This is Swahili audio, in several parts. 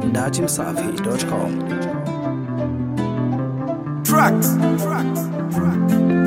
dachimsafi.com. Tracks. Tracks.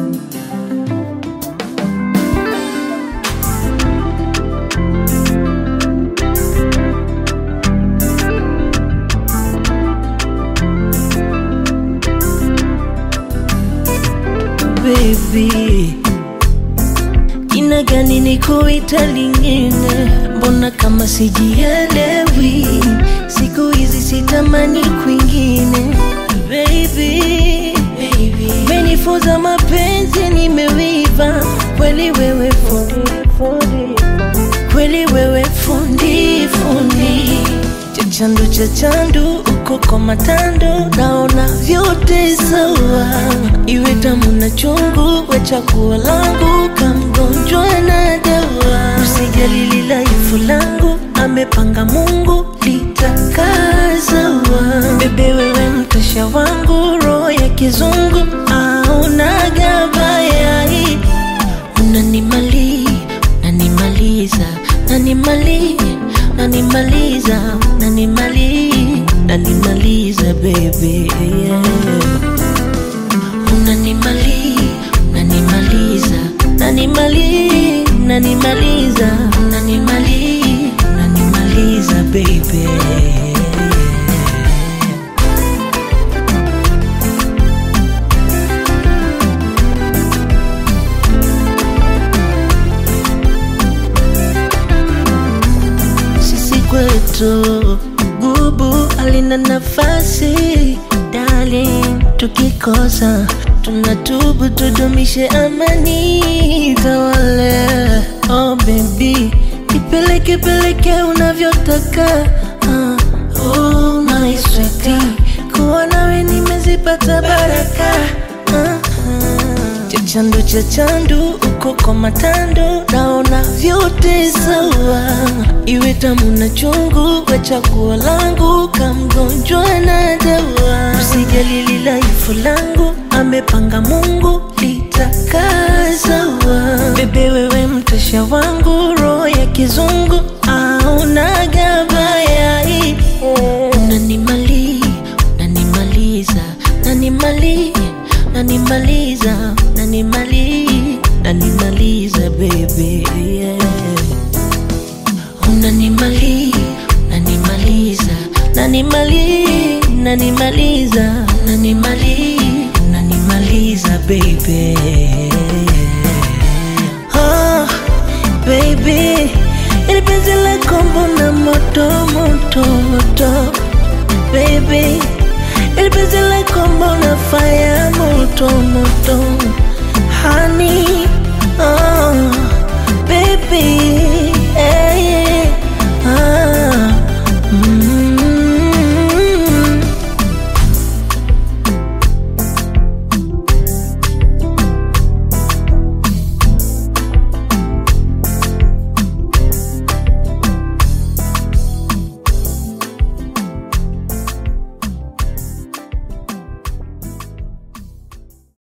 baby, jina gani nikuita lingine? Mbona kama sijielewi? Siku hizi sitamani kwingine, baby, baby. Menifunza mapenzi, nimewiva kweli, wewe fundi, fundi. kweli wewe fundi fundi chachandu chachandu uko kwa matando naona vyote sawa iwe tamu na chungu we chakuo langu kamgonjwa na dawa usijali lilaifu langu amepanga mungu litakazawa bebe wewe mtasha wangu roho ya kizungu aunaga bayai unanimali nanimaliza nanimali nanimaliza nanimali nanimaliza bebe yeah. unanimali nanimaliza nanimali nanimaliza nanimali nanimaliza bebe sisi kwetu gubu alina nafasi darling tukikosa tunatubu tudumishe amani tawale oh baby ipeleke peleke unavyotaka uh, oh, my sweetie. kuwa nawe nimezipata baraka uh, chachandu chachandu uko kwa matando naona vyote sawa iwe tamu na chungu kwa chaguo langu kamgonjwa na dawa usijali lilaifu langu amepanga mungu litakazawa bebe wewe mtasha wangu roho ya kizungu aunaga bayai unanimali nanimaliza nanimali nanimaliza nanimali nanimaliza bebe yeah. unanimali nanimaliza nanimali nanimaliza nanimali nanimaliza bebe oh, baby ili penzi lako mbona moto moto moto baby ili penzi lako mbona fire moto moto